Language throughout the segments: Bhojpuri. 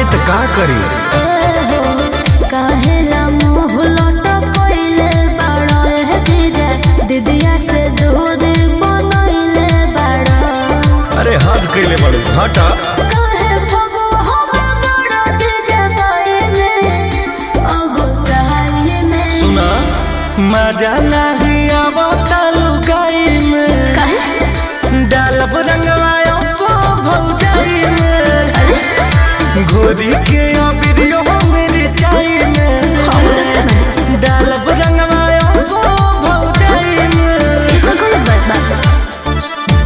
अरे तो का करी काहेला मुंह लटकइले बाड़ा ए जीजा दीदिया से दूर बनइले बाड़ा अरे हद कैले बड़ू हटा काहे भगो हमें बड़ा जीजा बाइले अगुताई में सुना मजा नहीं आवता लुगाई में काहे डालब रंगवायो सो भौजाई में घोरी के अबिरियो मेरी चाई में हम देखते नहीं डालब रंगवायो सो भौजाई में ये तो गलत बात बा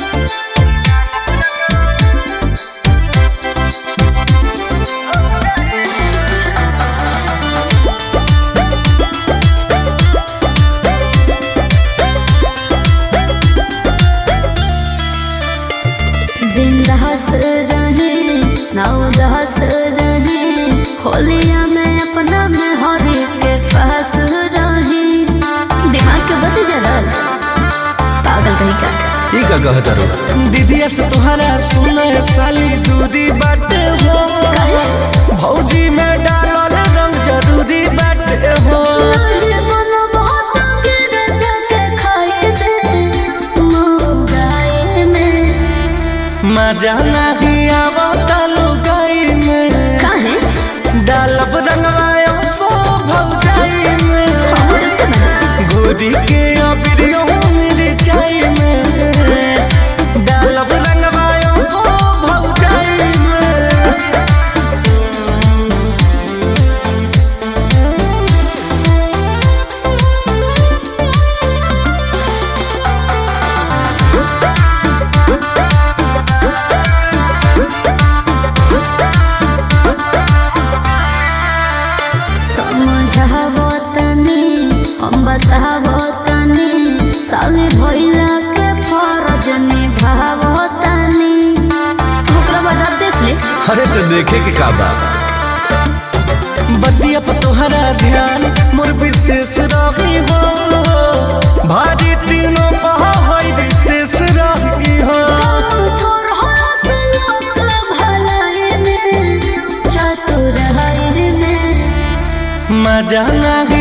बिंदास रहे नवदास रहे होलिया में अपना में हरी के पास रहे दिमाग के बत जरा पागल कहीं का ई का कहत रो दीदिया से तोहरा सुने साली दूरी बाटे हो भौजी में डालल रंग जरूरी बाटे हो अरे मन बहुत गिर जाके खाए में मौगाए में मजा नहीं आवता लुगाई में काहे डालब रंगवायो सो भौजाई में हम देखते बना घोरी के अबिरियो मेरी चाई में डालब रंगवायो सो भौजाई में समझावो तनी हम बतावो तनी साले भइला के फरज निभावो तनी ओकरा बाद आप देख ले अरे तो देखे के का बा बतिया पर तोहरा ध्यान मोर विशेष रही हो भारी तीनों पहा होई रितेश रही हो थोर हस लोक भलाई में चतुर है में मजा नहीं